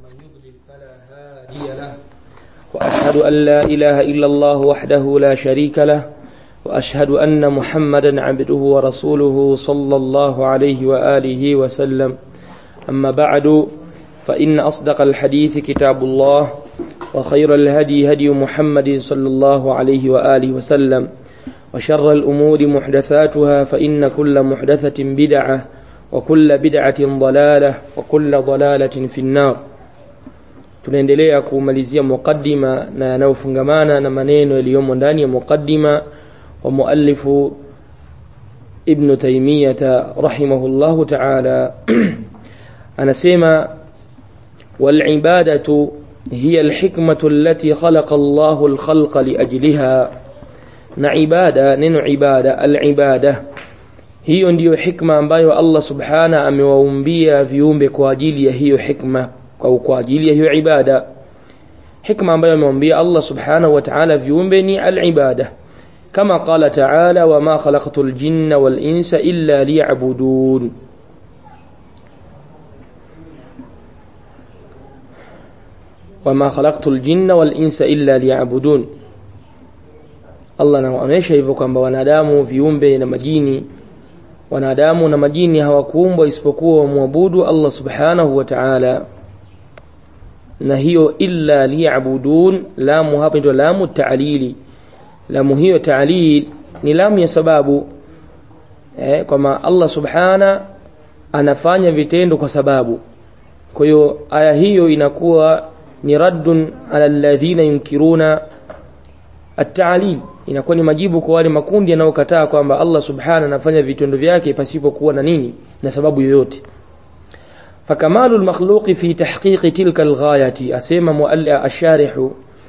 ومن يضلل فلا هادي له وأشهد أن لا إله إلا الله وحده لا شريك له وأشهد أن محمدا عبده ورسوله صلى الله عليه وآله وسلم أما بعد فإن أصدق الحديث كتاب الله وخير الهدي هدي محمد صلى الله عليه وآله وسلم وشر الأمور محدثاتها فإن كل محدثة بدعة وكل بدعة ضلالة وكل ضلالة في النار tunaendelea kumalizia muqaddima na yanayofungamana na maneno yaliyomo ndani ya muqaddima wa muallifu ibnu taimiyata rahimahullahu taala anasema walibadatu hiya alhikmatu allati khalaqa allahu alkhalqa liajliha na ibada neno ibada alibada hiyo ndiyo hikma ambayo allah subhana amewaumbia viumbe kwa ajili ya hiyo hikma au kwa ajili ya hiyo ibada hikma ambayo amewambia allah subhanahu wa taala viumbe ni alibada kama qala taala wama khalaqtu ljinna walinsa illa liyabudun wama khalaqtu ljinna walinsa illa liyabudun allah anaonyesha hivyo kwamba wanadamu viumbe na majini wanadamu na majini hawakuumbwa isipokuwa wamwabudu allah subhanahu wa taala na hiyo illa liyabudun lamu hapa ndio lamu taalili lamu hiyo taalil ni lamu ya sababu eh, kwamba allah subhana anafanya vitendo kwa sababu kwa hiyo aya hiyo inakuwa ni raddun ala alladhina yunkiruna at-ta'lil inakuwa ni majibu kwa wale makundi yanayokataa kwamba Allah subhana anafanya vitendo vyake pasipokuwa na nini na sababu yoyote فكمال المخلوق في تحقيق تلك الغاية أسيما مؤلع الشارح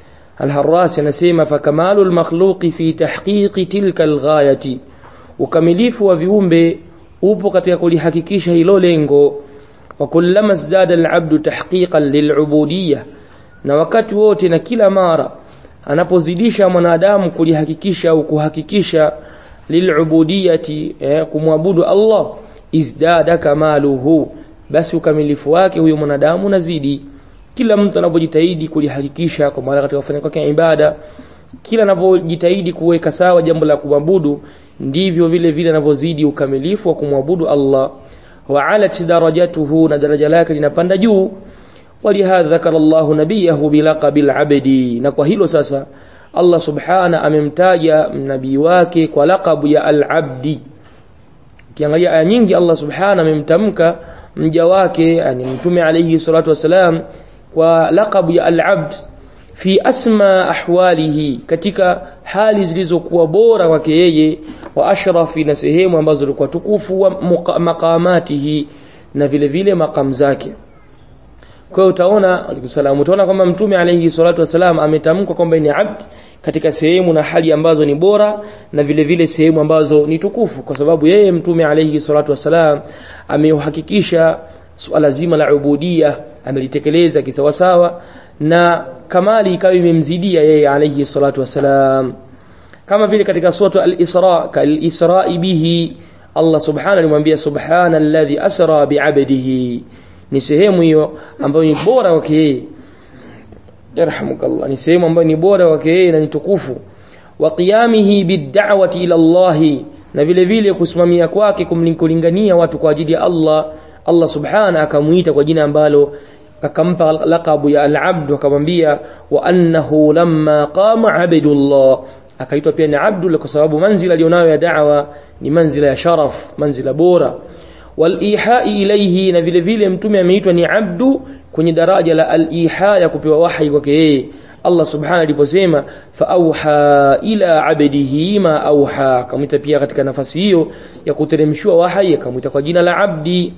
الهراس نسيما فكمال المخلوق في تحقيق تلك الغاية وكمليف وفيومbe upo katika kulihakikisha hilo lengo wakullama zdada alabdu tahqiqan lilubudiyya na wakati wote na kila mara anapozidisha mwanadamu kulihakikisha au kuhakikisha lilubudiyati eh, kumwabudu Allah izdada kamaluhu basi ukamilifu wake huyo mwanadamu unazidi kila mtu anapojitahidi kulihakikisha kwa maana katika kufanya kwake ibada kila anavyojitahidi kuweka sawa jambo la kumwabudu ndivyo vile vile anavyozidi ukamilifu wa kumwabudu Allah wa alat darajatuhu na daraja lake linapanda juu walihadha dhakara Allah nabiyahu bilaqabi al-abdi na kwa hilo sasa Allah subhana amemtaja nabii wake kwa laqabu ya al-abdi kiangalia aya nyingi Allah subhana amemtamka mja wake yani mtume alayhi salatu wasalam kwa laqabu ya al-abd fi asma ahwalihi katika hali zilizokuwa bora kwake yeye wa ashrafi na sehemu ambazo zilikuwa tukufu wa maqamatihi na vile vile maqam zake kwa hiyo utaona alayhisalam utaona kwamba mtume alayhi salatu wasalam ametamkwa kwamba ni abd katika sehemu na hali ambazo ni bora na vile vile sehemu ambazo ni tukufu kwa sababu yeye mtume alayhi salatu wasalam ameuhakikisha suala zima la ubudia amelitekeleza kisawasawa na kamali ikawa imemzidia yeye alayhi salatu wasalam kama vile katika suratu al-Isra kal-Isra bihi Allah subhanahu alimwambia subhana alladhi asra bi'abdihi ni sehemu hiyo ambayo ni bora kwake yeye yarhamukallah ni sehemu ambayo ni bora kwake yeye na ni tukufu wa qiyamihi bid-da'wati ila Allah na vile vile kusimamia kwake kumlingania watu kwa ajili ya Allah Allah subhana akamuita kwa jina ambalo akampa laqabu ya al-abd akamwambia wa annahu lamma qama abdullah akaitwa pia ni abdul kwa sababu manzila alionayo ya da'wa ni manzila ya sharaf manzila bora walihai ilayhi na vile vile mtume ameitwa ni abdu kwenye daraja la aliha ya kupewa wahi kwake yeye Allah subhanahu aliposema fa auha ila abdihi ma auha akamwita pia katika nafasi hiyo ya kuteremshiwa wahi akamwita kwa jina la abdi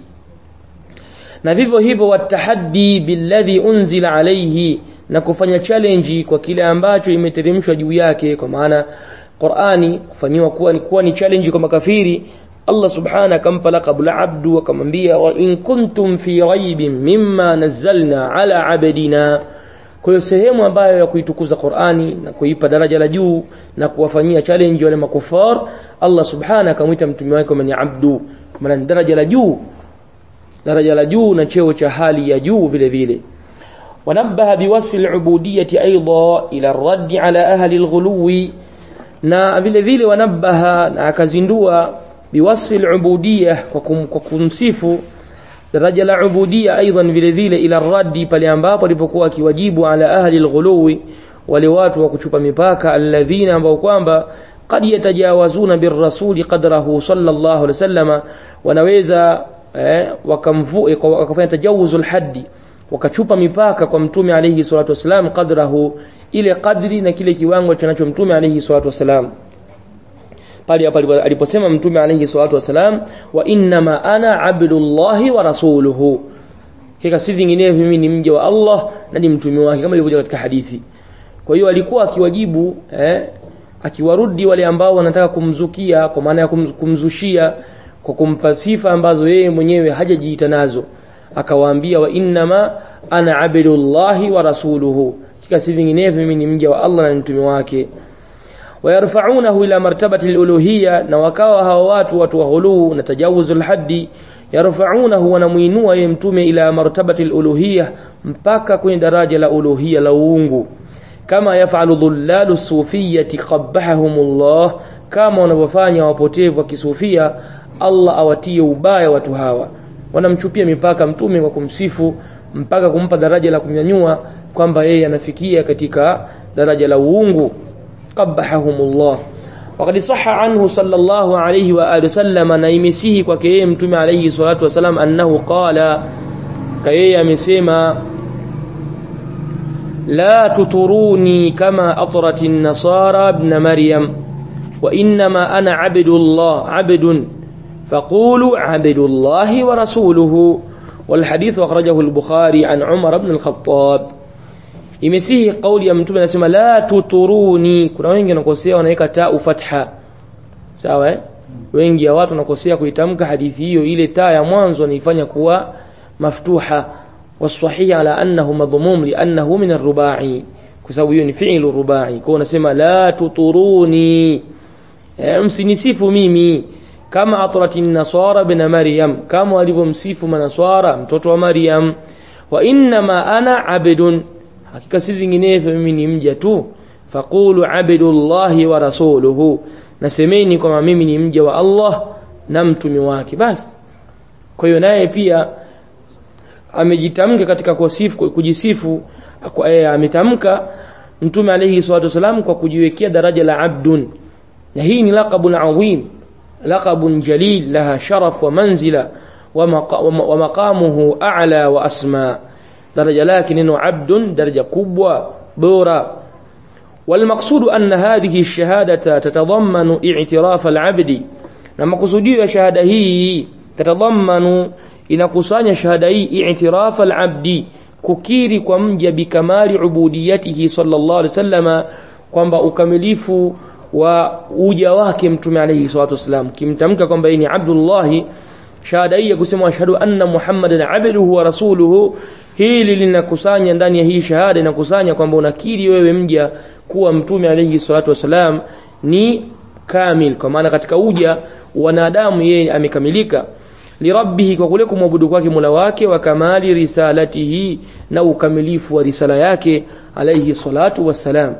na vivyo hivyo watahaddi billadhi unzila alayhi na kufanya challenge kwa kile ambacho imeteremshwa juu yake kwa maana Qur'ani kufanyiwa kuwa ni kuwa ni challenge kwa makafiri Allah subhanahu akampa laqab la abdu akamwambia wa in kuntum fi raibin mimma nazzalna ala abdina kwa hiyo sehemu ambayo ya kuitukuza Qur'ani na kuipa daraja la juu na kuwafanyia challenge wale makufar Allah subhanahu akamwita mtume wake kama ni abdu maana daraja la juu daraja la juu na cheo cha hali ya juu vile vile ونبه بوصف العبودية أيضا إلى الرد على أهل الغلو na vile vile wanabaha na akazindua biwasfi al-ubudiyya kwa kumsifu daraja la ubudiyya aidan vile vile ila raddi pale ambapo alipokuwa akiwajibu ala ahli al-ghuluwi wale watu wa kuchupa mipaka alladhina ambao kwamba qad yatajawazuna birrasuli qadrahu sallallahu alaihi wasallama wanaweza eh, wakamvu wakafanya tajawuzul haddi wakachupa mipaka kwa mtume alayhi salatu wasalam qadrahu ile qadri na kile kiwango chanacho mtume alayhi salatu wasalam pale hapo aliposema mtume alayhi salatu wasalam wa innama ana abdullahi wa rasuluhu kika si vinginevyo mimi ni mja wa Allah na ni mtume wake kama ilivyokuja katika hadithi kwa hiyo alikuwa akiwajibu eh, akiwarudi wale ambao wanataka kumzukia kwa maana ya kumzushia kwa kumpa sifa ambazo yeye mwenyewe hajajiita nazo akawaambia wa innama ana abdullahi wa rasuluhu kika si vinginevyo mimi ni mja wa Allah na mtume wake wayarfaunahu ila martabati aluluhiyya na wakawa hawa watu watu wa ghuluu na tajawuzul haddi yarfaunahu wanamuinua yeye mtume ila martabati aluluhiyya mpaka kwenye daraja la uluhiyya la uungu kama yafalu dhullalu sufiyyati qabbahumullah kama wanavyofanya wapotevu wa kisufia Allah awatie ubaya watu hawa wanamchupia mipaka mtume kwa kumsifu mpaka kumpa daraja la kumnyanyua kwamba yeye anafikia katika daraja la uungu qabbahumullah وقد صح عنه صلى الله عليه وآله وسلم نيمسيه kwake mtume alayhi salatu wasalam annahu qala kayeye amesema لا تطروني كما أطرت النصارى ابن مريم وإنما أنا عبد الله عبد فقولوا عبد الله ورسوله والحديث أخرجه البخاري عن عمر بن الخطاب imesihi kauli ya mtume anasema la tuturuni kuna wengi wanakosea wanaweka taa fatha sawa eh wengi ya watu wanakosea kuitamka hadithi hiyo ile taa ya mwanzo wanaifanya kuwa maftuha والصحيح على أنه مضموم لأنه من الرباعي كسوي فعل رباعي كون سما لا تطروني msinisifu mimi kama atrat nasara bin maryam kama walivyomsifu manaswara mtoto wa maryam wa innama ana abdun hakika si vinginevyo mimi ni mja tu faqulu abdullahi wa rasuluhu nasemeni kwamba mimi ni mja wa Allah na mtumi wake basi kwa hiyo naye pia amejitamka katika kusifu kujisifu e, ametamka mtume alayhi salatu wasalam kwa kujiwekea daraja la abdun na hii ni laqabun adhim laqabun jalil laha sharaf wa manzila wa maqamuhu a'la wa asma daraja lake neno abdun daraja kubwa bora والمقصود أن هذه الشهادة تتضمن اعتراف العبد لما قصدي شهادة هي تتضمن inakusanya shahada hii i'tiraf al-abdi kukiri kwa mja bikamali ubudiyatihi sallallahu alaihi wasallama kwamba ukamilifu wa uja wake mtume alayhi salatu wasallam kimtamka kwamba yeye ni Abdullah shahada hii ya kusema ashhadu anna muhammadan abduhu wa rasuluhu hili linakusanya ndani ya hii shahada inakusanya kwamba unakiri wewe mja kuwa mtume alayhi salatu wasallam ni kamil kwa maana katika uja wanadamu yeye amekamilika lirabbihi kwa kule kumwabudu kwake Mola wake wa kamali risalatihi na ukamilifu wa risala yake alayhi salatu wassalam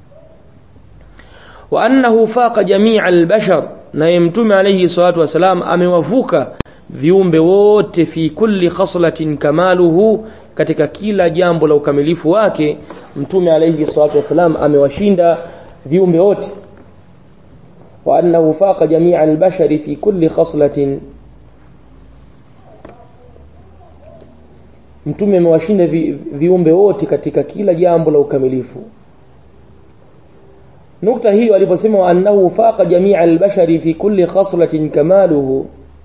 wa annahu faqa jami'a albashar na mtume alayhi salatu wassalam amewavuka viumbe wote fi kulli khaslatin kamaluhu katika kila jambo la ukamilifu wake mtume alayhi salatu wassalam amewashinda viumbe wote wa annahu faqa jami'a albashari fi kulli khaslatin mtume amewashinda vi, viumbe wote katika kila jambo la ukamilifu nukta hiyo aliposema wa annahu faqa jamia albashari fi kulli khaslatin kamaluhu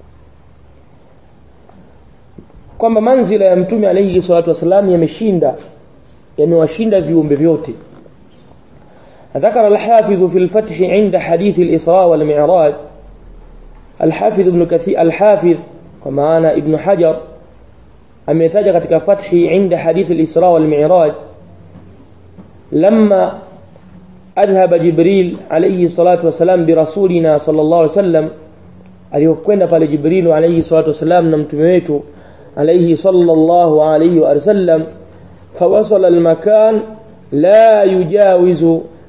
kwamba manzila ya mtume alayhi salatu wasalam yameshinda yamewashinda viumbe vyote ذكر الحافظ في الفتح عند حديث الإسراء والمعراج الحافظ ابن كثير الحافظ ومعنا ابن حجر ametaja katika fathi inda hadith al-Isra wal Mi'raj lamma adhhaba Jibril alayhi salatu wasalam bi rasulina sallallahu alayhi wasallam aliyokwenda pale Jibril alayhi salatu wasalam na mtume wetu alayhi sallallahu alayhi wa sallam فوصل المكان لا يجاوز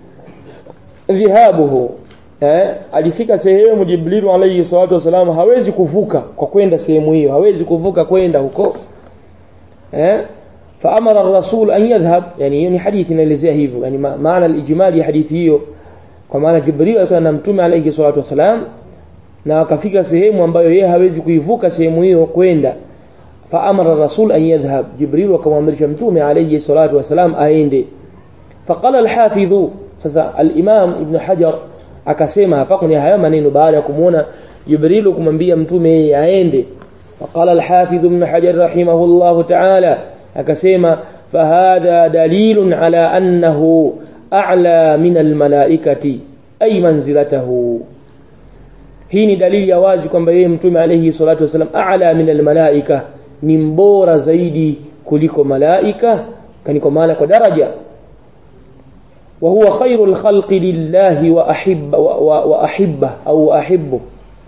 ذهابه eh, alifika sehemu Jibrilu alayhi salatu wasalam hawezi kuvuka kwa kwenda sehemu hiyo hawezi kuvuka kwenda huko eh faamara ar-rasul an yadhhab yani hiyo ni hadithi inaelezea hivyo yani maana al-ijmali ya hadithi hiyo kwa maana Jibril alikuwa na mtume alayhi salatu wasalam na akafika sehemu ambayo yeye hawezi kuivuka sehemu hiyo kwenda faamara ar-rasul an yadhhab Jibril akamwamrisha mtume alayhi salatu wasalam aende faqala al-hafidh sasa al-imam ibn hajar akasema hapa kuna haya maneno baada ya kumuona Jibril kumwambia mtume yeye aende faqala al-hafidh ibn hajar rahimahullah ta'ala akasema fahadha dalilun ala annahu a'la min almalaikati ay manzilatahu hii ni dalili ya wazi kwamba yeye mtume alayhi salatu wasallam a'la min almalaika ni mbora zaidi kuliko malaika kani kwa maana kwa daraja wa huwa khairul khalqi lillahi wa ahibba wa, wa, wa ahibba au ahibbu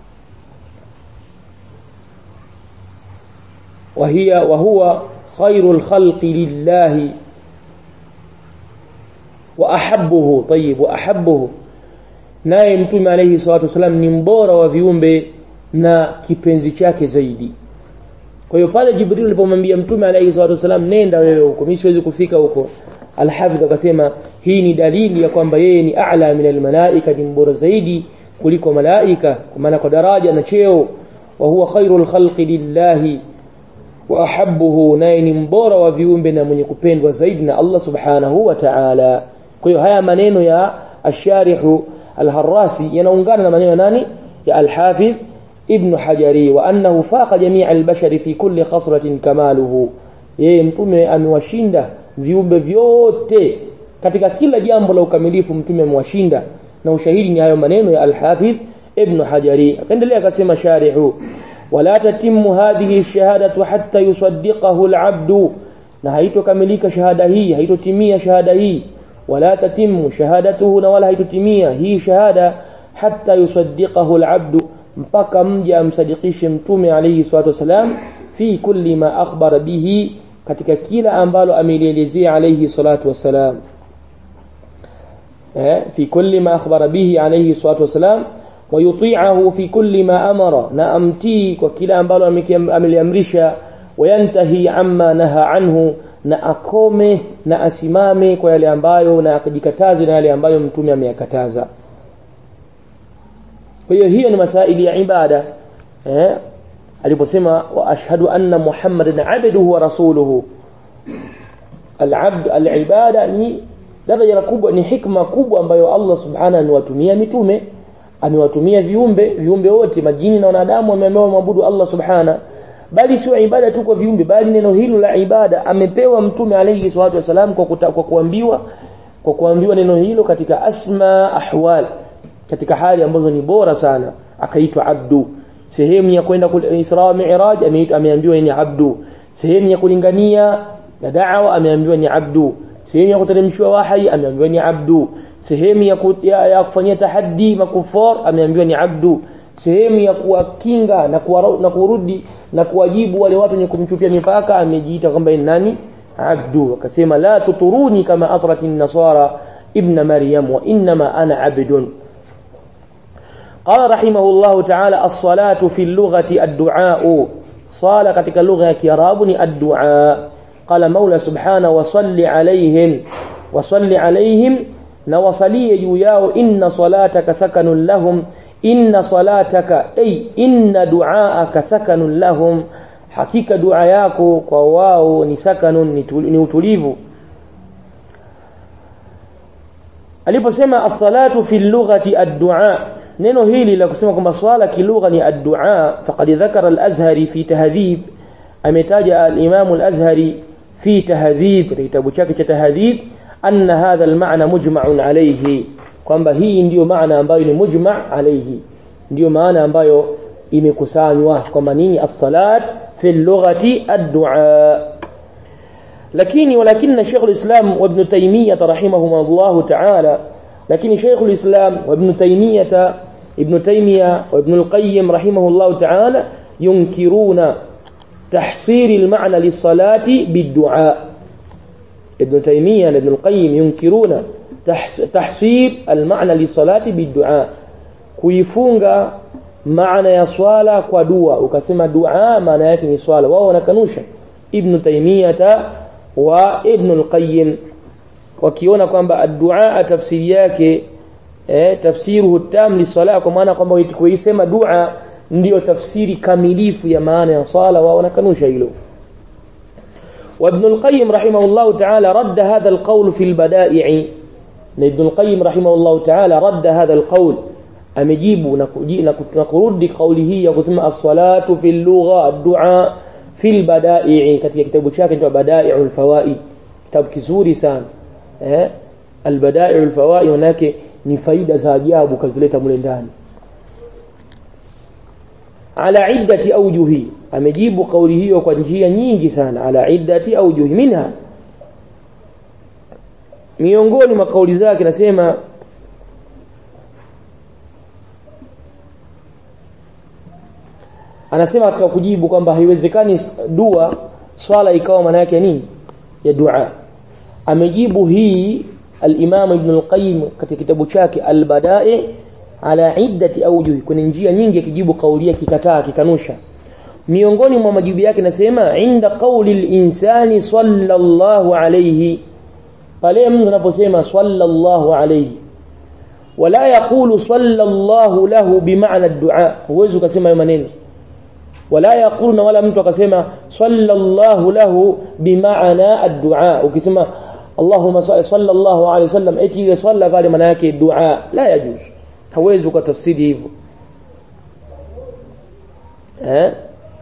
وهي وهو خير الخلق لله وأحبه طيب وأحبه naye mtume alayhi salatu wasalam ni mbora wa viumbe na kipenzi chake zaidi kwa hiyo pale jibril alipomwambia mtume alayhi salatu wasalam nenda wewe huko mimi siwezi kufika huko alhafidh akasema hii ni dalili ya kwamba yeye ni a'la min almalaika ni mbora zaidi kuliko malaika kwa maana kwa daraja na cheo wa huwa khairul khalqi lillahi wa ahabbuhu naye ni mbora wa viumbe na mwenye kupendwa zaidi na Allah subhanahu wa ta'ala kwa hiyo haya maneno ya asharihu alharrasi yanaungana na maneno nani ya alhafidh ibn hajari wa annahu faqa jamii albashari fi kulli khasratin kamaluhu yeye mtume amewashinda viumbe vyote katika kila jambo la ukamilifu mtume amewashinda na ushahidi ni hayo maneno ya alhafidh ibn hajari akaendelea akasema sharihu ولا تتم هذه الشهادة حتى يصدقه العبد na haitokamilika shahada hii haitotimia shahada hii wala tatimu shahadatuhu na wala haitotimia hii shahada hatta yusaddiqahu alabdu mpaka mja amsadikishe mtume alayhi salatu wasalam fi kulli ma akhbara bihi katika kila ambalo amelielezea alayhi salatu wasalam eh fi kulli ma akhbara bihi alayhi salatu wasalam ويطيعه في كل ما أمر نأمتي وكلا أمبالو أمليامرشا وينتهي عما نهى عنه na akome na asimame kwa yale ambayo na akajikataze na yale ambayo mtume ameyakataza kwa hiyo hiyo ni masaili ya ibada eh aliposema wa ashhadu anna muhammadan abduhu wa rasuluhu al-abd al-ibada ni daraja kubwa ni hikma kubwa ambayo Allah subhanahu anawatumia mitume amewatumia viumbe viumbe wote majini na wanadamu ameambiwa maabudu Allah subhana bali sio ibada tu kwa viumbe bali neno hilo la ibada amepewa mtume alayhi salatu wasalam kwa, kuta, kwa kuambiwa kwa kuambiwa neno hilo katika asma ahwal katika hali ambazo ni bora sana akaitwa abdu sehemu ya kwenda Isra wa Mi'raj ameambiwa ni abdu sehemu ya kulingania na da'wa ameambiwa ni abdu sehemu ya kuteremshwa wahi ameambiwa ni abdu sehemu ya, ku, ya, ya kufanyia tahaddi makufar ameambiwa ni abdu sehemu ya kuwakinga na, kuwa, na kurudi na kuwajibu wale watu wenye kumchupia mipaka amejiita kwamba ni nani abdu akasema la tuturuni kama atrat nasara ibn maryam wa inma ana abdun قال رحمه الله تعالى الصلاة في اللغة الدعاء صالة katika lugha ya Kiarabu ni الدعاء قال مولى سبحانه وصل عليهم وصل عليهم na wasalie juu yao inna salataka sakanun lahum inna salataka ay inna duaaka sakanun lahum hakika dua yako kwa wao ni sakanun ni utulivu aliposema as-salatu fi lughati ad-du'a neno hili la kusema kwamba swala kilugha ni ad-du'a faqad dhakara al-azhari fi tahdhib ametaja al-imam al-azhari fi tahdhib kitabu chake cha tahdhib anna hadha almaana mujma'un alayhi kwamba hii ndiyo maana ambayo ni mujma' alayhi ndiyo maana ambayo imekusanywa kwamba nini as-salat fi lughati ad-du'a lakini walakinna Sheikh al-Islam wa Ibn Taymiyyah rahimahumullah ta'ala lakini Sheikh al-Islam wa Ibn Taymiyyah Ibn Taymiyyah wa Ibn al-Qayyim rahimahullah ta'ala yunkiruna tahsir al-ma'na lis-salati bid-du'a ابن تيمية ابن القيم ينكرون تحصيل المعنى للصلاة بالدعاء kuifunga maana ya swala kwa dua ukasema dua maana yake ni swala wao wanakanusha ibn taymiyata wa ibn al-qayyim wakiona kwamba ad-du'a tafsiri yake eh, tafsiruhu tam li sala kwa maana kwamba kuisema dua ndiyo tafsiri kamilifu ya maana ya sala wao wanakanusha hilo وابن القيم رحمه الله تعالى رد هذا القول في البدائع ابن القيم رحمه الله تعالى رد هذا القول amejibu na kurudi kauli hii ya kusema as-salatu fil lugha ad-du'a fil bada'i katika kitabu chake cha Bada'i'ul Fawaid kitabu kizuri sana eh al-Bada'i'ul Fawaid manake ni faida za ajabu kazileta mule ndani ala iddati awjuhi amejibu kauli hiyo kwa njia nyingi sana ala iddati awjuhi minha miongoni mwa kauli zake nasema anasema katika kujibu kwamba haiwezekani dua swala ikawa maana yake nini ya dua amejibu hii al-Imam Ibn al-Qayyim katika kitabu chake al-Bada'i ala iddati awjuh kwenye njia nyingi akijibu kauli yake kikataa kikanusha miongoni mwa majibu yake nasema inda qawli al-insani sallallahu alayhi pale mtu anaposema sallallahu alayhi wala yaqulu sallallahu lahu bimaana ad-du'a huwezi ukasema maneno wala yaquluna wala mtu akasema sallallahu lahu bimaana ad-du'a ukisema Allahumma sallallahu alayhi wasallam eti ile salla pale maana yake dua la yajuz hawezi ukatafsiri hivyo eh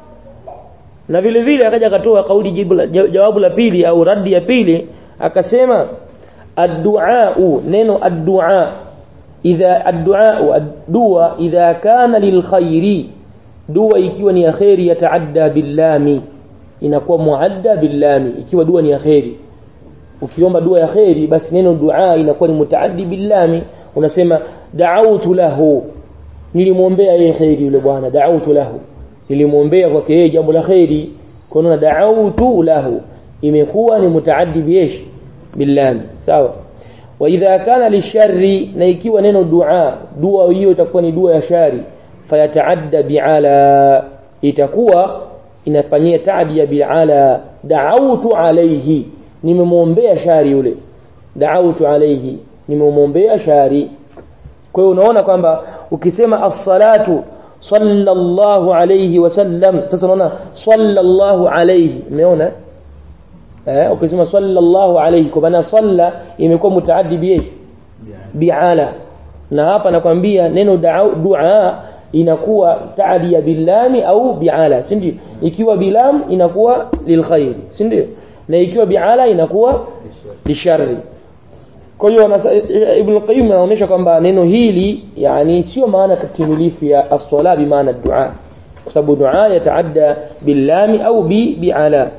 na vile vile akaja akatoa kauli jibu jawabu la pili au radi ya pili akasema ad-du'a neno ad-du'a idha ad-du'a ad-dua idha kana lil khairi dua ikiwa ni ya khairi yataadda billami inakuwa muadda billami ikiwa dua ni ya khairi ukiomba dua ya khairi basi neno dua inakuwa ni mutaaddi billami unasema da'awtu lahu nilimwombea yeye khairi yule bwana da'awtu lahu nilimwombea kwake yeye jambo la khairi kuna da'awtu lahu imekuwa ni mutaaddi biyesh billami sawa wa idha kana lisharri na ikiwa neno dua dua hiyo itakuwa ni dua ya shari fayataadda bi'ala itakuwa inafanyia taadia bi'ala da'awtu alayhi nimemwombea shari yule da'awtu alayhi nimemwombea shari kwa hiyo unaona kwamba ukisema as-salatu sallallahu alayhi wasallam sasa unaona sallallahu alayhi umeona eh ukisema sallallahu alayhi kwa maana salla imekuwa mutaaddi bi bi'ala na hapa nakwambia neno dua inakuwa taadia bilami au bi'ala si ndio ikiwa bilam inakuwa lilkhair si ndio na ikiwa bi'ala inakuwa lisharri kwa hiyo Ibn Qayyim anaonyesha kwamba neno hili yani sio maana katimilifu ya as-sala bi maana dua kwa sababu dua yataadda bilami au bi bi'ala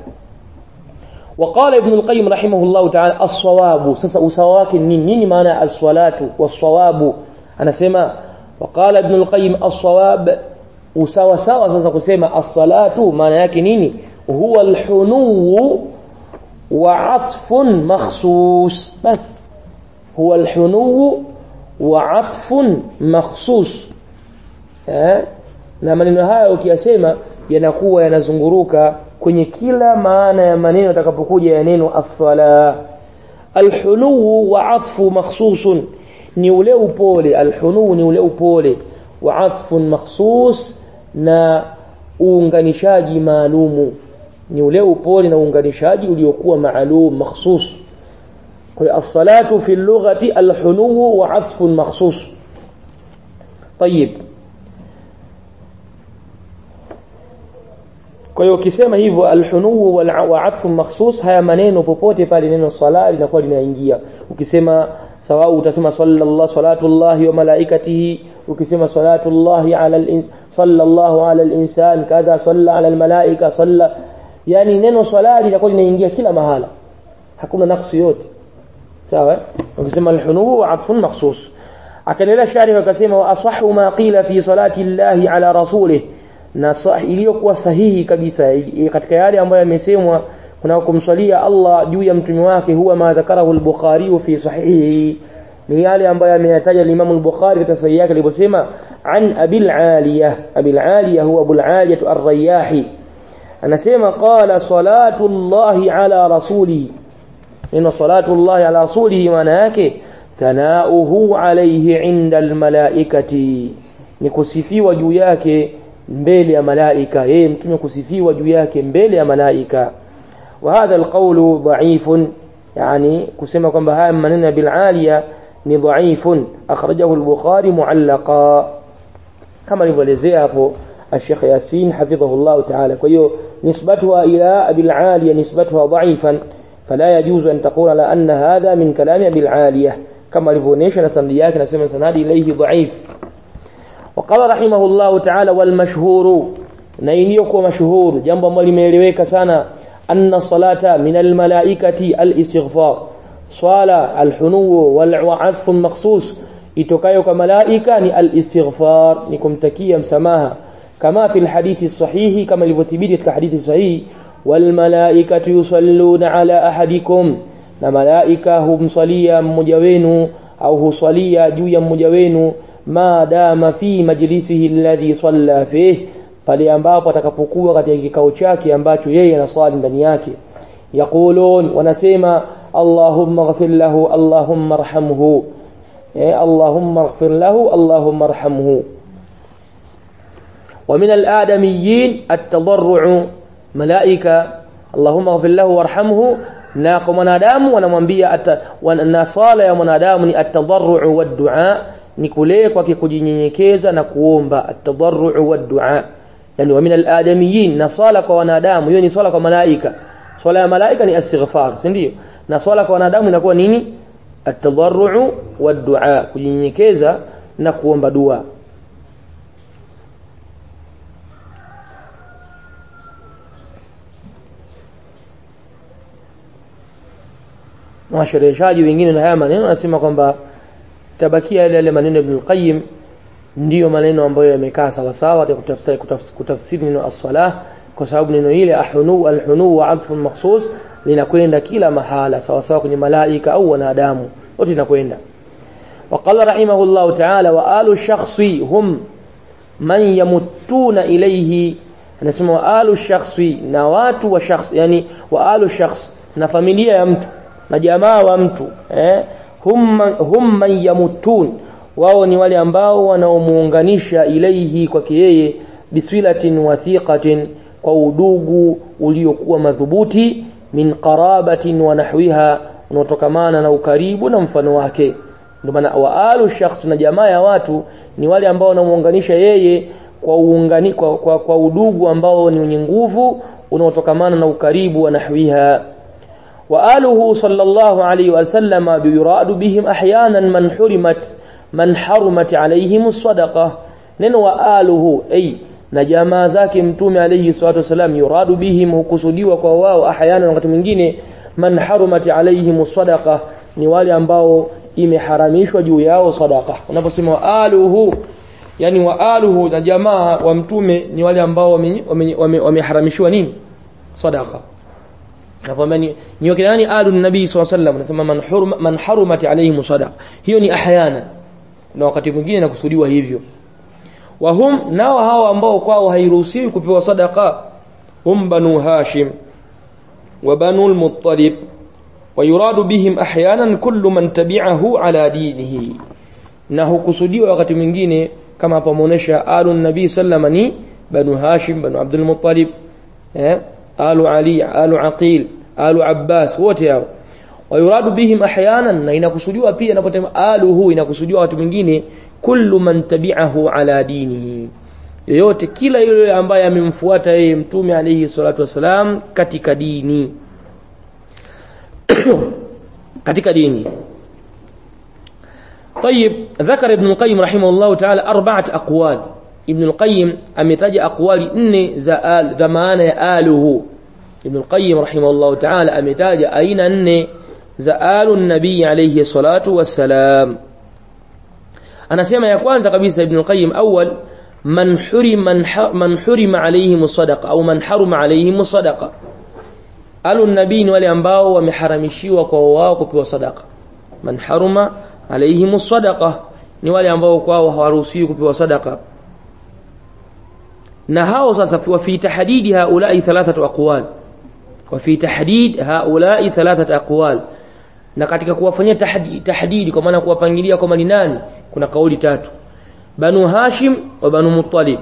وقال ابن القيم رحمه الله تعالى الصواب sasa usawa wake nini nini maana ya as-salatu was-sawabu anasema وقال ابن القيم الصواب usawa sawa sasa kusema as-salatu maana yake nini huwa al-hunu wa atfun makhsus bas huwa al-hunu wa atfun makhsus eh na maneno haya ukiyasema yanakuwa yanazunguruka kwenye kila maana ya maneno yatakapokuja ya neno as-sala al-hunu wa atfu makhsusun ni ule upole alhunu ni ule upole wa atfun makhsus na uunganishaji maalumu ni ule upole na uunganishaji uliokuwa maalum makhsus kwa hiyo as-salatu fi lughati alhunu wa atfun makhsus طيب kwa hiyo ukisema hivyo alhunu wa atfun makhsus haya maneno popote pale neno sala linakuwa linaingia ukisema sawa utasema sallallahu salatullahi wa malaikatihi ukisema salatullahi ala al sallallahu ala al-insan kadha salla ala al-malaika salla yani neno swala litakuwa linaingia kila mahala hakuna naksu yote sawa ukisema al-hunu wa atfun makhsus akaendelea shari akasema wa asahhu ma qila fi salati llahi ala rasulih na iliyokuwa sahihi kabisa katika yale ambayo yamesemwa kuna kumswalia Allah juu ya mtume wake huwa ma dhakarahu al-Bukhari fi sahihi ni yale ambayo ameyataja Imam al-Bukhari katika sahihi yake aliposema an Abil Aliyah Abil Aliyah huwa Abul Aliyah ar-Riyahi anasema qala salatu Allahi ala rasulihi neno salatu Allahi ala rasulihi maana yake thanauhu alayhi inda almalaikati ni kusifiwa juu yake mbele ya malaika yeye mtume kusifiwa juu yake mbele ya malaika wa hadha alqawlu dha'ifun yani kusema kwamba haya maneno ya bilaliya ni dha'ifun akhrajahu al-bukhari mu'allaqa kama alivyoelezea hapo الشيخ ياسين حفظه الله تعالى كيو نسبتها إلى أبي العالية نسبتها ضعيفا فلا يجوز أن تقول على أن هذا من كلام أبي العالية كما لفونيش نسندياك نسمى سنادي إليه ضعيف وقال رحمه الله تعالى والمشهور نينيك مشهور جنب مولي ميلويك سنة أن الصلاة من الملائكة الاستغفار صلاة الحنو والعطف مخصوص itokayo kwa malaika ni al-istighfar ni kumtakia msamaha kama fi alhadithi sahihi kama ilivyothibiti katika hadithi sahihi wal malaikatu yusalluna ala ahadikum na malaika humsalia mmoja wenu au huswalia juu ya mmoja wenu maadama fi majlisihi alladhi salla fih pale ambapo atakapokuwa katika kikao chake ambacho yeye anaswali ndani yake yaqulun wanasema allahumma ighfir lahu allahumma arhamhu اللهم اغفر له اللهم ارحمه ومن الآدميين التضرع ملائكة اللهم اغفر له وارحمه na kwa mwanadamu wanamwambia na sala ya mwanadamu ni atadarru wa dua ni kule kwake kujinyenyekeza na kuomba atadarru wa dua yani wa min aladamiyin na sala kwa wanadamu hiyo ni sala kwa malaika swala ya malaika ni istighfar si ndio na swala kwa wanadamu inakuwa nini التضرع والدعاء kunyenyekeza na kuomba dua washereheshaji wengine na haya maneno wanasema kwamba tabakia yale yale maneno Ibn al-Qayyim ndiyo maneno ambayo yamekaa sawa sawa kutafsiri kutafsiri neno as-salah kwa sababu neno ile ahunu al-hunu wa adfu makhsus linakwenda kila mahala sawa sawa kwenye malaika au wanadamu wote inakwenda وقال رحمه الله تعالى وآل الشخص هم من يمتون إليه anasema waalu shakhsi na watu wa shakhs yani waalu shakhs na familia ya mtu na jamaa wa mtu eh hum hum man yamutun wao ni wale ambao wanaomuunganisha ilaihi kwake yeye biswilatin wathiqatin kwa udugu uliokuwa madhubuti min qarabatin wa nahwiha unaotokamana na ukaribu na mfano wake ndio maana waalu shakhs na jamaa ya watu ni wale ambao wanamuunganisha yeye kwa uungani kwa, kwa, kwa udugu ambao ni wenye nguvu unaotokamana na ukaribu wa nahwiha وآله صلى الله عليه وسلم يراد بهم أحيانا من حرمت من حرمت عليهم الصدقة ننو وآله أي na jamaa zake mtume alayhi salatu wasalam yuradu bihim hukusudiwa kwa wao ahyana wakati mwingine man harumat alayhim sadaqa ni wale ambao imeharamishwa juu yao sadaqa unaposema aluhu yani wa aluhu na jamaa wa mtume ni wale ambao wameharamishiwa nini sadaqa nakwambia ni ni wakina nani alu nabii sallallahu alayhi wasallam nasema man hurma man harumat alayhim sadaqa hiyo ni ahyana na wakati mwingine nakusudiwa hivyo wahum nao hao ambao kwao hairuhusiwi kupewa sadaqa hum banu hashim wa banu al-muttalib ويراد بهم احيانا كل من تبعه على دينه na hukusudiwa wakati mwingine kama hapo ameonyesha alu nabii sallama ni banu hashim banu abdul muttalib eh alu ali alu aqil alu abbas wote hao wayuradu bihim ahyanan na inakusudiwa pia inapotemwa aluhu inakusudiwa wakati mwingine kullu man tabi'ahu ala dinihi yoyote kila yule ambaye amemfuata yeye mtume alayhi salatu wasalam katika dini katika dini طيب ذكر ابن القيم رحمه الله تعالى أربعة أقوال ابن القيم أمتج أقوال إن زآل زمان آله ابن القيم رحمه الله تعالى أمتاج أين أن زآل النبي عليه الصلاة والسلام anasema ya kwanza kabisa ibn al-qayyim awwal man hurim man, man hurima alayhim sadaqa au man haruma alayhim sadaqa alu nabii ni wale ambao wameharamishiwa kwa wao kupewa sadaka man haruma alaihim sadaqa ni wale ambao kwao hawaruhusiwi kupewa sadaka na hao sasa wa fi tahdidi haulai thalathatu aqwal wa fi tahdid haulai thalathatu aqwal na katika kuwafanyia tahdidi, tahdidi kwa maana kuwapangilia kwamba ni nani kuna kauli tatu banu hashim wa banu muttalib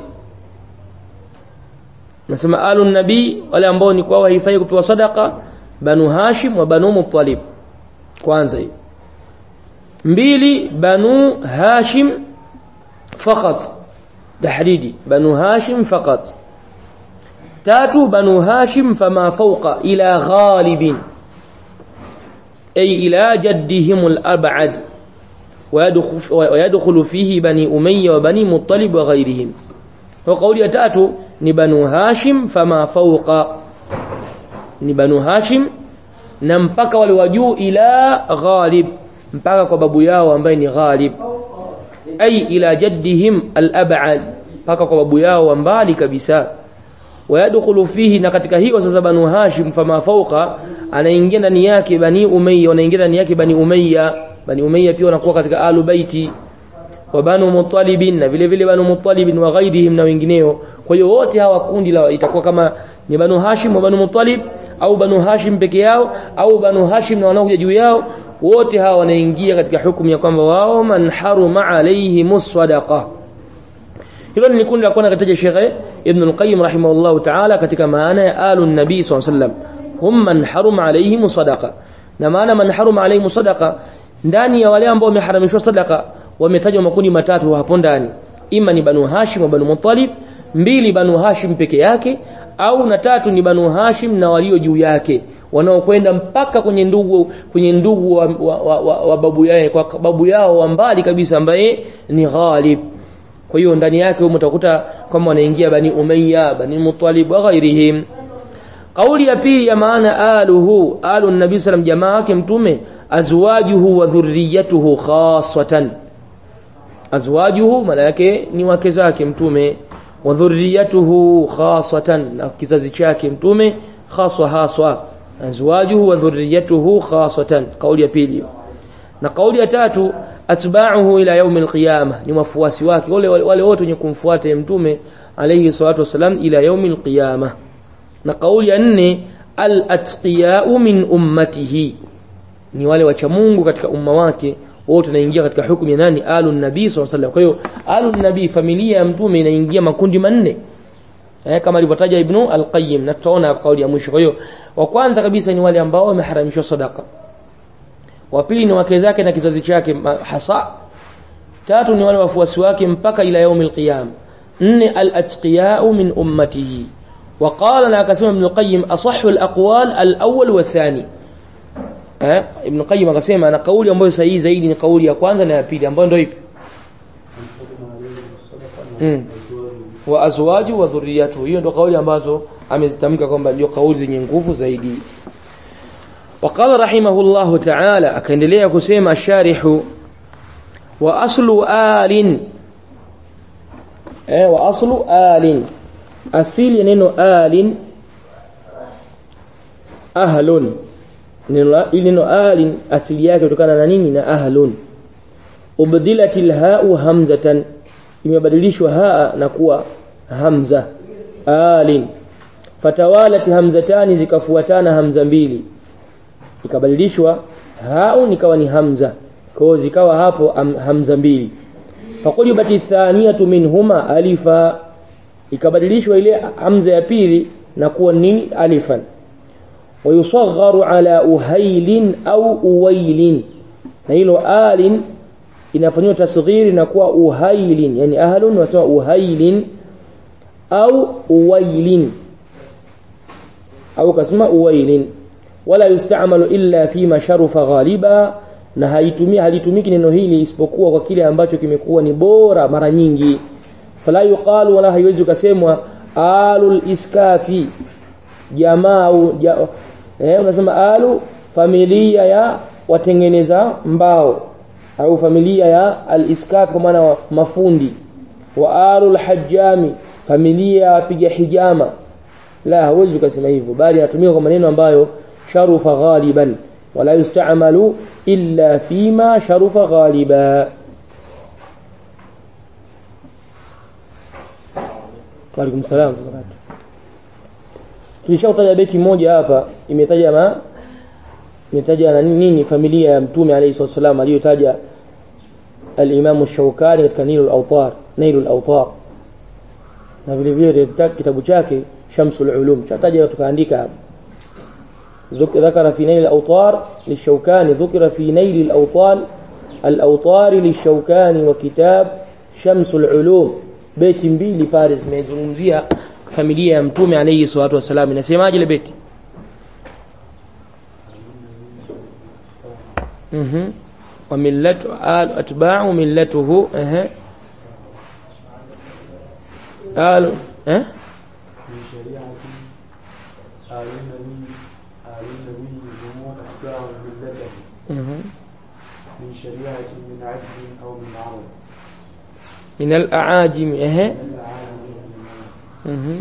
nasema alu nabii wale ambao ni kwao haifai kupewa sadaka banu hashim wa banu muttalib kwanza hiyo mbili banu hashim fakat tahdidi banu hashim fakat tatu banu hashim fama fawqa ila ghalibin ay ila jaddihim al-ab'ad ويدخل فيه بني أمية وبني مطلب وغيرهم وقول يتاتو ni banu hashim fama fawqa ni banu hashim na mpaka wale wa juu ila ghalib mpaka kwa babu yao ambaye ni ghalib ay ila jaddihim al-ab'ad mpaka kwa babu yao mbali kabisa wayadkhulu fihi na katika hiyo sasa banu hashim fama fawqa anaingia ndani yake bani umayya wanaingia ndani yake bani umayya bani umayya pia wanakuwa katika alu baiti wa banu muttalibin na vile vile banu muttalibin wa ghairihim na wengineo kwa hiyo wote hawa kundi la itakuwa kama ni banu hashim wa banu muttalib au banu hashim peke yao au banu hashim na wanaokuja juu yao wote hawa wanaingia katika hukumu ya kwamba wao man haruma alayhi musadaqa hilo ni kundi la kwanza kataja Sheikh Ibn al-Qayyim rahimahullah ta'ala katika maana ya alu nabii sallallahu alayhi wasallam hum man haruma alayhi sadaqa na maana man haruma alayhi sadaqa ndani ya wale ambao wameharamishwa sadaka wametajwa makundi matatu hapo ndani ima ni banu hashim wa banu muttalib mbili banu hashim peke yake au na tatu ni banu hashim na walio juu yake wanaokwenda mpaka kwenye ndugu kwenye ndugu wa, wa, wa, wa, wa babu yao kwa babu yao wa mbali kabisa ambaye ni ghalib kwa hiyo ndani yake humo utakuta kama wanaingia bani umayya bani muttalib wa ghairihim kauli ya pili ya maana aluhu alu nabii sallam jamaa wake mtume azwajuhu wa dhurriyatuhu khaswatan azwajuhu maana yake ni wake zake mtume wa dhurriyatuhu khaswatan na kizazi chake mtume khaswa haswa azwajuhu wa dhurriyatuhu khaswatan kauli ya pili na kauli ya tatu atba'uhu ila yaum alqiyama ni wafuasi wake wale wale wote wenye kumfuata mtume alayhi salatu wasalam ila yaum alqiyama na kauli ya nne al-atqiya'u min ummatihi ni wale wacha Mungu katika umma wake wote naingia katika hukumu ya nani alu nabii sallallahu alaihi kwa hiyo alu nabii familia ya mtume inaingia makundi manne eh, kama alivyotaja ibnu al-qayyim na tutaona kauli ya mwisho kwa hiyo wa kwanza kabisa ni wale ambao wameharamishwa sadaka wa pili ni wake zake na kizazi chake hasa tatu ni wale wafuasi wake mpaka ila yaumil qiyam nne al-atqiya'u min ummatihi وقال لا كسم ابن القيم أصح الأقوال الأول والثاني eh ibn qayyim akasema na kauli ambayo sahihi zaidi ni kauli ya kwanza na ya pili ambayo ndio ipi hmm. wa azwaju wa dhurriyatu hiyo ndio kauli ambazo amezitamka kwamba ndio kauli zenye nguvu zaidi وقال رحمه الله تعالى akaendelea kusema sharihu wa aslu alin eh wa aslu alin asili neno alin ahlun ili neno alin asili yake kutokana na nini na ahlun ubdilatil ha'u hamzatan imebadilishwa haa na kuwa hamza alin fatawalat hamzatani zikafuatana hamza mbili ikabadilishwa ha'u nikawa ni hamza kwa zikawa hapo hamza mbili faqulibati thaniyatu minhuma alifa ikabadilishwa ile hamza ya pili na kuwa nini alifan ويصغر على أهيل أو أويل نيلو آل inafanywa tasghiri na kuwa uhailin yani ahlun wasema uhailin au uwailin au kasema uwailin wala yustamalu illa fi ma sharufa ghaliba na haitumii halitumiki neno hili isipokuwa kwa kile ambacho kimekuwa ni bora mara nyingi fala yuqalu wala haiwezi kusemwa alul iskafi jamaa au ja, eh, unasema alu familia ya watengeneza mbao au familia ya al-iskaf kwa maana mafundi wa alu al-hajjami familia ya wapiga hijama la hawezi ukasema hivyo bali anatumia kwa maneno ambayo sharufa ghaliban wala yustamalu illa fima sharufa ghaliba Waalaikum salaam tulishataja beti moja hapa imetaja ma imetaja na nini familia ya mtume alayhi wasallam aliyotaja al-Imam Shawkani katika Nailul Awtar Nailul Awtar na vile vile kitabu chake Shamsul Ulum chataja tukaandika hapa ذكر في نيل الأوطار للشوكاني ذكر في نيل الأوطان الأوطار للشوكاني وكتاب شمس العلوم بيت mbili Faris imezungumzia familia ya mtume alayhi salatu wasalam inasemaje ile beti mhm wa millatu al atba'u millatuhu eh al eh من شريعة آل النبي آل النبي هم أتباع ملته mhm من شريعة من عدل أو من عرب min al-aajim eh من العالم من العرب. mhm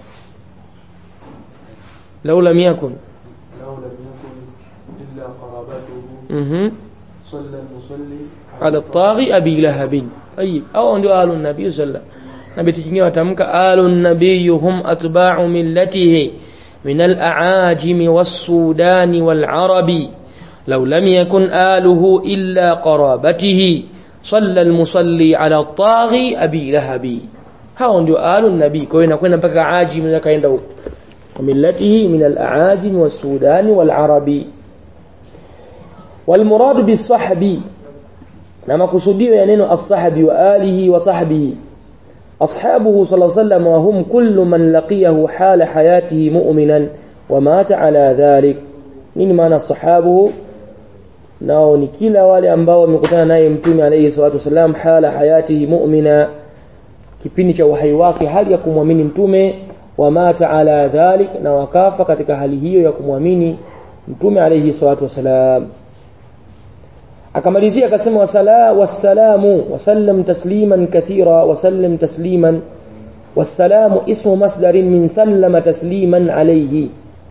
law lam yakun لو لم يكن إلا قرابته mhm صلى المصلي على الطاغي أبي لهب طيب أو ndio آل النبي صلى الله na beti jingine watamka alu nabiy hum atba'u millatihi min al-a'ajim was-sudan wal-arabi law lam yakun aluhu illa qarabatihi صلى المصلي على الطاغي أبي لهب hao ndio alu nabii kwa hiyo inakwenda mpaka ajim na kaenda huko وملته من الأعاجم والسودان والعربي والمراد بالصحب na makusudio ya neno as-sahbi wa alihi wa sahbihi ashabuhu sallallahu alayhi wasallam wa hum kullu man laqiyahu hala hayatihi mu'minan wa mata ala dhalik nini maana sahabuhu nao ni kila wale ambao wamekutana naye mtume alayhi salatu wasallam hala hayatihi mu'mina kipindi cha uhai wake hali ya kumwamini mtume wa mata ala dhalik na wakafa katika hali hiyo ya kumwamini mtume alayhi salatu wasalam akamalizia akasema wasala wassalamu wasallam tasliman kathira wasallim tasliman wassalamu ismu masdarin min sallama tasliman alayhi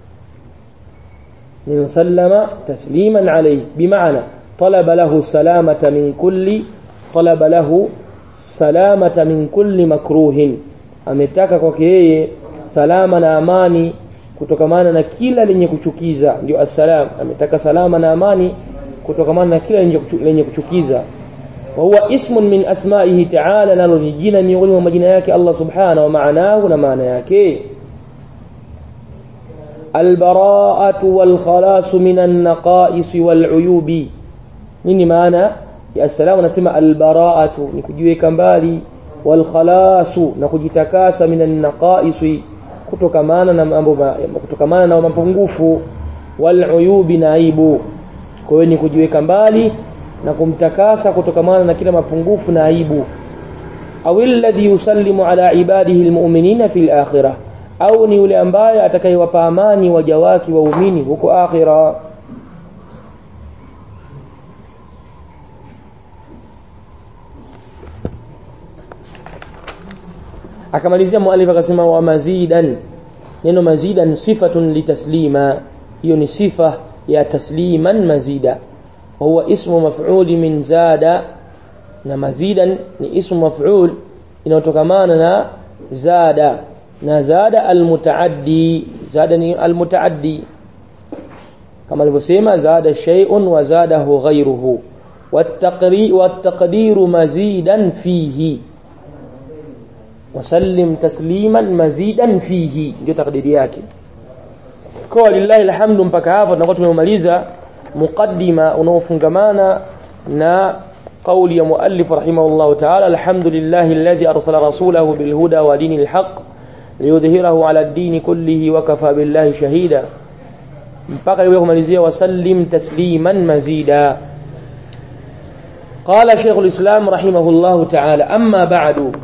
من سلم تسليما عليه بمعنى طلب له السلامة من كل طلب له سلامة من كل مكروه ametaka kwake yeye salama na amani kutokamana na kila lenye kuchukiza ndio assalam ametaka salama na amani kutokamana na kila lenye kuchukiza wa huwa ismun min asma'ihi ta'ala nalo ni jina miongoni mwa majina yake Allah subhanahu wa maanahu na maana yake البراءة والخلاص من النقائص والعيوب nini maana ya salamu nasema albara'atu ni kujiweka mbali walkhalasu na kujitakasa minan naqais kutokamana na mambo kutokamana na mapungufu waluyubi na aibu kwa hiyo ni kujiweka mbali na kumtakasa kutokamana na kila mapungufu na aibu au alladhi yusallimu ala ibadihi almu'minina fil akhirah au ni yule ambaye atakayewapa amani waja wake waumini huko akhira akamalizia muallif akasema wa mazidan neno mazidan sifatun litaslima hiyo ni sifa ya tasliman mazida wa huwa ismu maf'ul min zada na mazidan ni ismu maf'ul inayotokamana na zada na zada almutaaddi zada ni almutaaddi kama alivyosema zada shay'un wa zadahu ghayruhu والتقدير مزيدا فيه وسلم تسليما مزيدا فيه ndio takdiri yake kwa lillahi alhamdu mpaka hapa tunakuwa tumemaliza muqaddima unaofungamana na قول يا مؤلف رحمه الله تعالى الحمد لله الذي أرسل رسوله بالهدى ودين الحق ليظهره على الدين كله وكفى بالله شهيدا mpaka iwe kumalizia wasallim tasliman mazida قال شيخ الإسلام رحمه الله تعالى أما بعد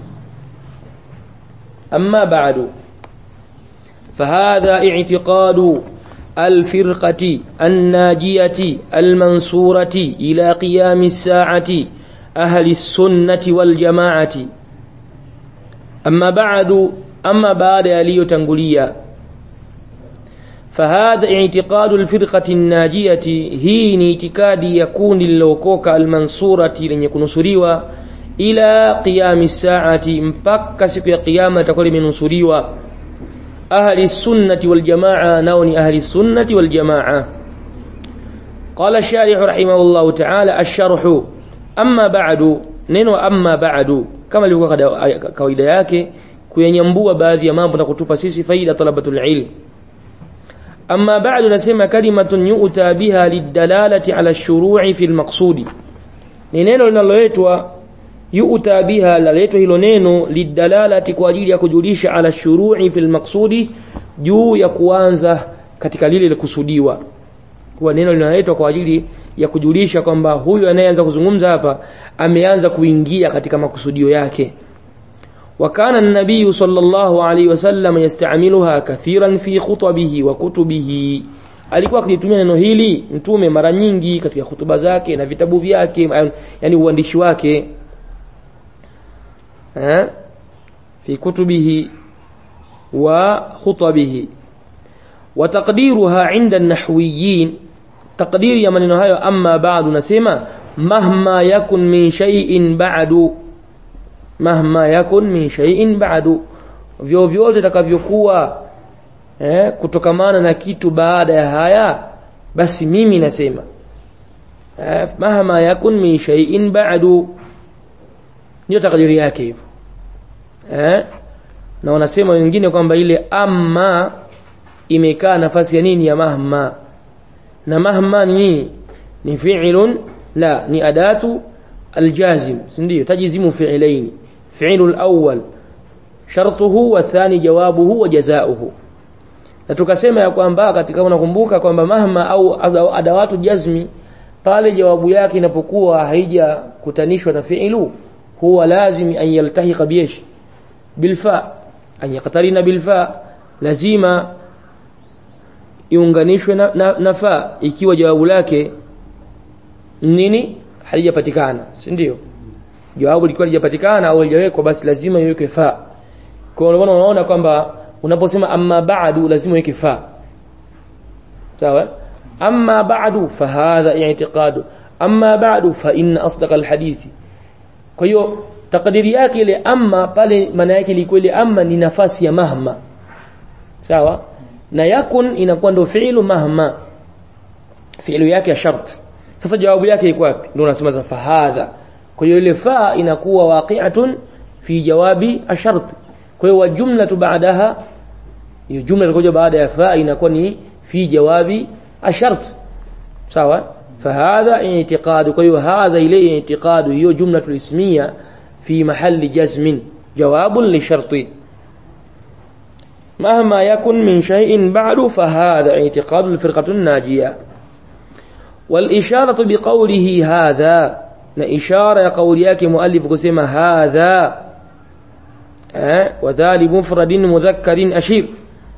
أما بعد فهذا اعتقاد الفرقة الناجية المنصورة إلى قيام الساعة أهل السنة والجماعة أما بعد أما بعد يليو تنقليا فهذا اعتقاد الفرقة الناجية هي ni itikadi ya kundi lilookoka almansurati lenye kunusuriwa ila qiyami saati mpaka siku ya kiyama itakuwa limenusuriwa ahli sunnati wal jamaa nao ni ahli sunnati wal jamaa قال الشارح رحمه الله تعالى الشرح أما بعد neno amma ba'du kama ilivyokuwa kawaida yake kuyanyambua baadhi ya mambo na kutupa sisi faida talabatul ilm amma ba'du nasema kalimatun yu'ta biha lidalalati ala shuru'i fil maqsudi ni neno linaloletwa yu'ta biha laletwa hilo neno lidalalati kwa ajili ya kujulisha ala shuru'i fil maqsudi juu ya kuanza katika lile likusudiwa kuwa neno linaletwa kwa ajili ya kujulisha kwamba huyu anayeanza kuzungumza hapa ameanza kuingia katika makusudio yake wakana nabii sallallahu alaihi wasallam yastamiluha kathiran fi khutbihi wa kutubihi alikuwa akilitumia neno hili mtume mara nyingi katika hutuba zake na vitabu vyake yani uandishi wake ha? fi kutubihi wa khutbihi wa taqdiruha inda an-nahwiyyin taqdiri ya maneno hayo amma ba'du nasema mahma yakun min shay'in ba'du mahma yakun min shay'in ba'du vyovyote takavyokuwa eh, kutokamana na kitu baada ya haya basi mimi nasema eh, mahma yakun min shay'in ba'du ndio takdiri yake hivyo eh, na wanasema wengine kwamba ile amma imekaa nafasi ya nini ya mahma na mahma ni nini ni fi'lun la ni adatu aljazim ndio tajizimu fi'laini fi'lu alawwal shartuhu wa thani jawabuhu wa jazaohu na tukasema ya kwamba katika unakumbuka kwamba mahma au adawatu jazmi pale jawabu yake inapokuwa haijakutanishwa na fi'lu huwa lazim an yaltahiqa biyesh bilfa an yaqtarina bilfa lazima iunganishwe na, na, na fa ikiwa jawabu lake nini halijapatikana si ndio jawabu likiwa halijapatikana au halijawekwa basi lazima iwekwe fa kwa hiyo unaona kwamba unaposema amma ba'du lazima iweke fa sawa amma ba'du fa hadha i'tiqadu amma ba'du fa inna asdaq alhadithi kwa hiyo takdiri yake ile amma pale maana yake ilikuwa ile amma ni nafasi ya mahma sawa na yakun inakuwa ndio fi'lu mahma fi'lu yake ya shart sasa jawabu yake iko wapi ndio unasema fa hadha kwa hiyo ile fa inakuwa waqi'atun fi jawabi ashart kwa hiyo jumlatu baadaha hiyo jumla iliyokuja baada ya fa inakuwa ni fi jawabi ashart sawa فهذا اعتقاد كيو هذا إليه اعتقاد هي جملة الاسمية في محل جزم جواب لشرط مهما يكن من شيء بعد فهذا اعتقاد الفرقة الناجية والإشارة بقوله هذا إشارة قول ياك مؤلف قسم هذا أه؟ وذا مفرد مذكر أشير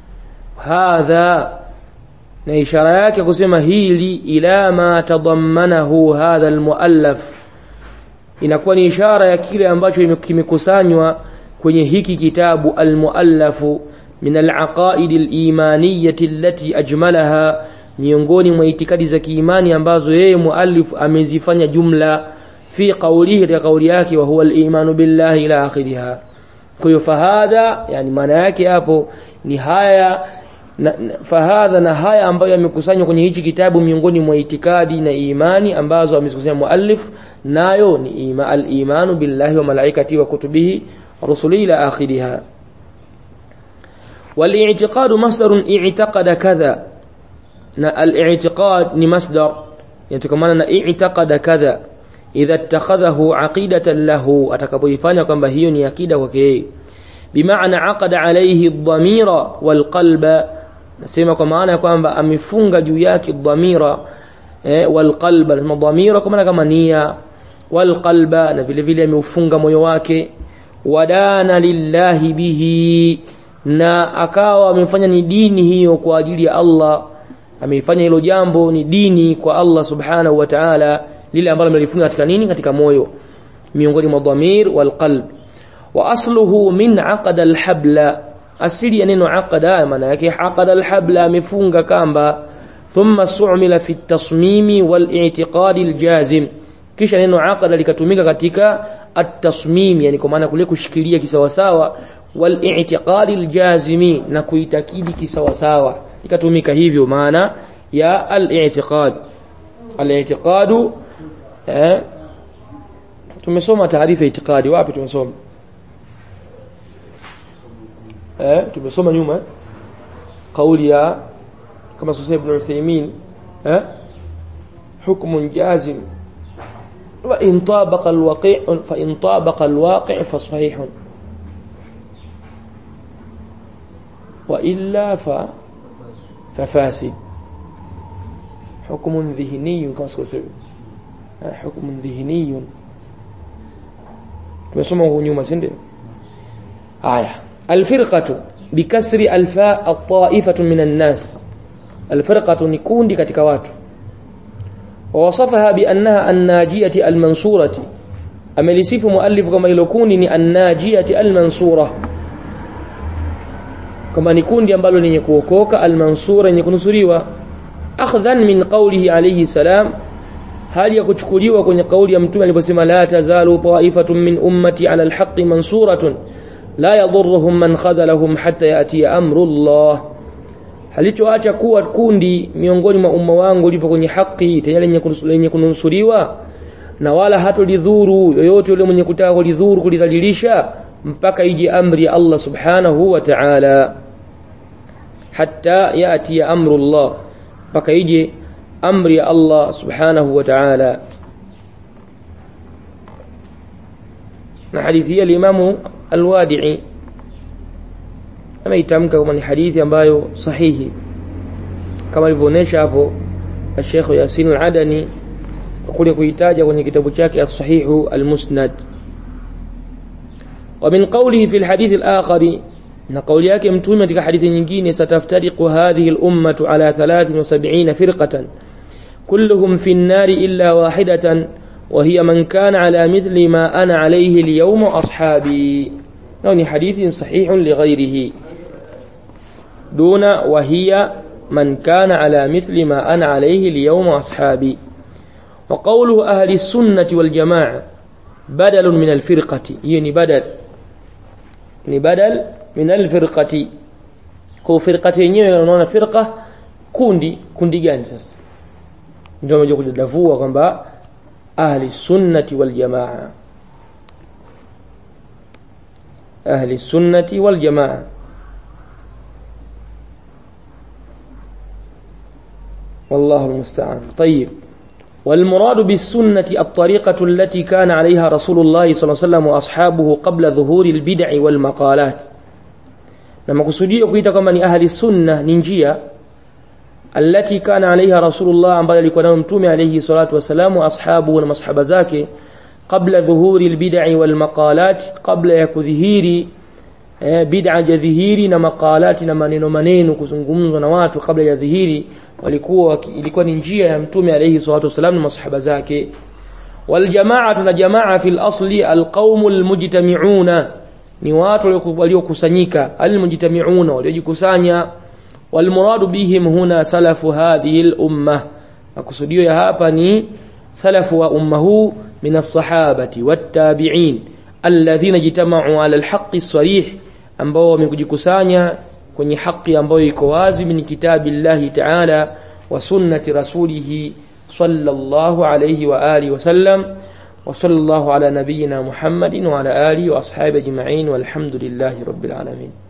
هذا na ishara yake kusema hili ila ma tadammanahu hadha almuallaf inakuwa ni ishara ya kile ambacho kimekusanywa kwenye hiki kitabu almuallafu min alaqaid alimaniyati allati ajmalaha miongoni mwa itikadi za kiimani ambazo yeye muallif amezifanya jumla fi qawlihi katika kauli yake wa huwa al-imanu billahi ila akhiriha kwa hiyo fahadha yani maana yake hapo ni haya na, na, fahadha na haya ambayo yamekusanywa kwenye hichi kitabu miongoni mwa itikadi na imani ambazo amezikusanya muallif nayo ni ima, al-imanu billahi wa malaikati wa kutubihi rusulihi ila akhiriha والاعتقاد مصدر اعتقد كذا الاعتقاد ni masdar yatokana na i'taqada kadha idha ittakhadhahu aqidatan lahu atakapoifanya kwamba hiyo ni akida kwake yeye bimaana aqada alayhi ad-dhamira wal qalba nasema kwa maana ya kwamba amefunga juu yake dhamira eh, wal qalba na dhamira kwa maana kama nia wal qalba na vile vile ameufunga moyo wake wadana lillahi bihi na akawa amefanya ni dini hiyo kwa ajili ya Allah ameifanya hilo jambo ni dini kwa Allah subhanahu wa ta'ala lile ambalo amelifunga katika nini katika moyo miongoni mwa dhamir wal qalb wa asluhu min aqada al habla asili ya neno aqada maana yake aqada alhabla amefunga kamba thumma su'mila fi at-tasmimi wal-i'tiqadi al-jazim kisha neno aqada likatumika katika at-tasmim yani kwa maana kule kushikilia kisawasawa wal-i'tiqadi al-jazimi na kuitakidi kisawasawa ikatumika hivyo maana ya al-i'tiqad al-i'tiqadu eh tumesoma taarifa itikadi wapi tumesoma eh tumesoma nyuma kauli ya kama sasa ibn Uthaymeen eh حكم جازم وإن طابق الواقع فإن طابق الواقع فصحيح وإلا ف ففاسد حكم ذهني كما سكوت حكم ذهني tumesoma huko nyuma si ndio aya alfirqatu bikasri alfa at-ta'ifatu minan nas alfirqatu ni kundi katika watu ووصفها بأنها الناجية المنصورة أملسيف مؤلف كما يلكون الناجية المنصورة كما نكون دي أمبالو نيكوكوك المنصورة نيكونسوريوا أخذا من قوله عليه السلام hali ya kuchukuliwa kwenye kauli ya mtume aliposema la tazalu ta'ifatun min ummati ala alhaqqi mansuratun la yadhurruhum man khadalahum hatta yati amru Allah halichoacha kuwa kundi miongoni mwa umma wangu lipo kwenye haki tayari lenye kunusuriwa na wala hatolidhuru yoyote yule mwenye kutaka kulidhuru kulidhalilisha mpaka ije amri ya Allah subhanahu wa ta'ala hatta yati amru Allah mpaka ije amri ya Allah subhanahu wa ta'ala na hadithi ya limamu alwadi'i ameitamka kama ni hadithi ambayo sahihi kama alivyoonyesha hapo Sheikh Yasin al-Adani kule kuitaja kwenye kitabu chake as-sahihu al-musnad ومن قوله في الحديث الآخر na kauli yake mtume katika hadithi nyingine sataftariqu hadhihi al-ummatu ala 73 firqatan كلهم في النار إلا واحدة وهي من كان على مثل ما أنا عليه اليوم أصحابي يعني حديث صحيح لغيره دون وهي من كان على مثل ما أنا عليه اليوم أصحابي وقوله أهل السنة والجماعة بدل من الفرقة يعني بدل بدل من الفرقة كو فرقة yenyewe فرقة kundi kundi gani sasa ndio amekuja kujadavua kwamba ahli sunnati wal jamaa ahli sunnati wal jamaa والله المستعان طيب والمراد بالسنة الطريقة التي كان عليها رسول الله صلى الله عليه وسلم وأصحابه قبل ظهور البدع والمقالات لما كسودية كويتا كما أهل السنة ننجية التي كان عليها رسول الله ambayo alikuwa nayo mtume alayhi salatu wasalam ashabu na masahaba zake qabla dhuhuri albid'i wal maqalat qabla ya kudhihiri bid'a jadhihiri na maqalati na maneno maneno kuzungumzwa na watu kabla ya dhihiri walikuwa ilikuwa ni njia ya mtume alayhi salatu wasalam na masahaba zake wal jama'atu na jamaa fil asli al qaumul mujtami'una ni watu waliokusanyika al mujtami'una waliojikusanya والمراد بهم هنا سلف هذه الأمة مقصوديو يا hapa ni سلف وأمه من الصحابة والتابعين الذين اجتمعوا على الحق الصريح ambao wamekujikusanya kwenye haki ambayo iko wazi min kitabillahi ta'ala wa sunnati rasulih sallallahu alayhi wa alihi wa sallam wa sallallahu ala nabiyyina Muhammadin wa ala alihi wa ashabihi ajma'in walhamdulillahi rabbil alamin